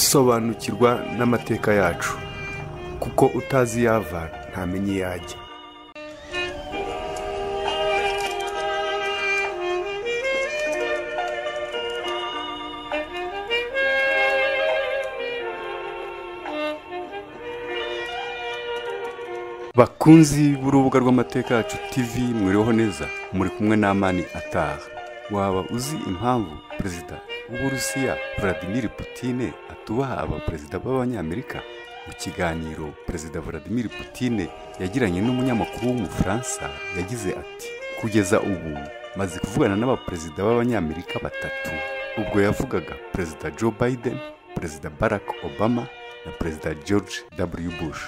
sobanukirwa n'amateka yacu kuko utazi iyo ava ntamenya iyo ajya bakunzi b'urubuga rw'amateka yacu tv mwiriho neza muri kumwe n'amani ataha waba uzi impamvu perezida w'uburusiya vladimir putine atubaha abaperezida b'abanyamerika mu kiganiro perezida vladimir putine yagiranye n'umunyamakuru w'umufaransa yagize ati kugeza ubu maze kuvugana n'abaperezida b'abanyamerika batatu ubwo yavugaga perezida joe biden perezida barack obama na perezida george w bush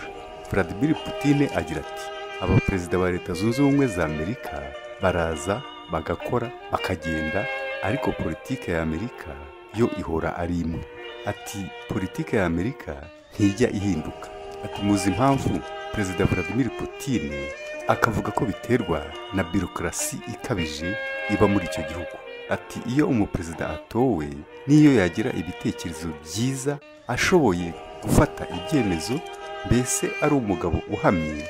vladimir putine agira ati abaperezida ba leta zunze ubumwe za amerika baraza bagakora bakagenda ariko politike ya amerika yo ihora ari imwe ati politike ya amerika ntijya ihinduka ati muzi impamvu perezida vladimir putine akavuga ko biterwa na birokrasi ikabije iba muri icyo gihugu ati iyo umuperezida atowe n'iyo yagira ibitekerezo byiza ashoboye gufata ibyemezo mbese ari umugabo uhamye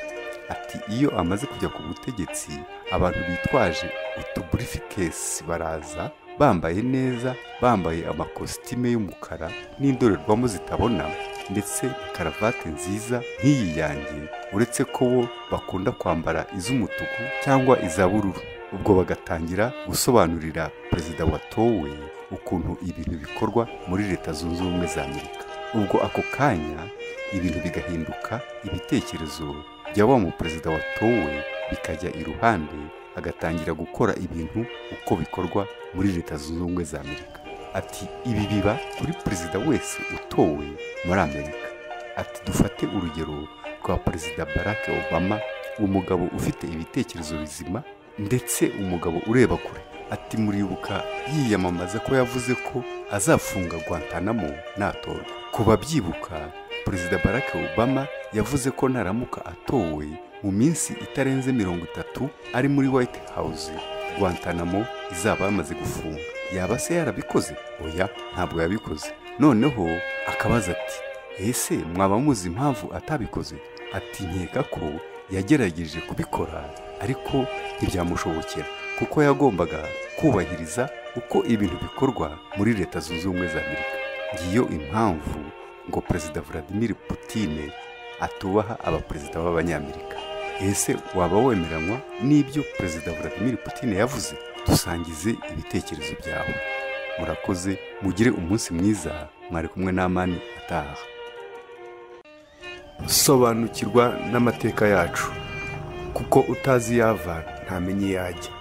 ati iyo amaze kujya ku butegetsi abantu bitwaje utuburifikesi baraza bambaye neza bambaye amakositime y'umukara n'indorerwamo zitabona ndetse na karavate nziza nk'iyi yanjye uretse ko bo bakunda kwambara iz'umutuku cyangwa iz'abururu ubwo bagatangira gusobanurira perezida watowe ukuntu ibintu bikorwa muri leta zunze ubumwe za amerika ubwo ako kanya ibintu bigahinduka ibitekerezo bya wa muperezida watowe bikajya iruhande agatangira gukora ibintu uko bikorwa muri leta zunze ubumwe za amerika ati ibi biba kuri perezida wese utowe muri amerika ati dufate urugero rwa perezida barack obama umugabo ufite ibitekerezo bizima ndetse umugabo ureba kure ati muribuka yiyamamaza ko yavuze ko azafunga guantanamo natorwa ku babyibuka perezida barack obama yavuze ko naramuka atowe mu minsi itarenze mirongo itatu ari muri white house guantanamo izaba yamaze gufunga yaba se yarabikoze oya ntabwo yabikoze noneho akabaza ati ese mwaba muzi impamvu atabikoze ati nkeka ko yagerageje kubikora ariko ntibyamushobokera kuko yagombaga kubahiriza uko ibintu bikorwa muri leta zunze ubumwe za amerika ngiyo impamvu ngo perezida vladimir putine atubaha abaperezida b'abanyamerika ese waba wemeranywa n'ibyo perezida vladimir putine yavuze dusangize ibitekerezo byawe murakoze mugire umunsi mwiza mwari kumwe n'amani ataha sobanukirwa n'amateka yacu kuko utazi iyo ava ntamenya iyo ajya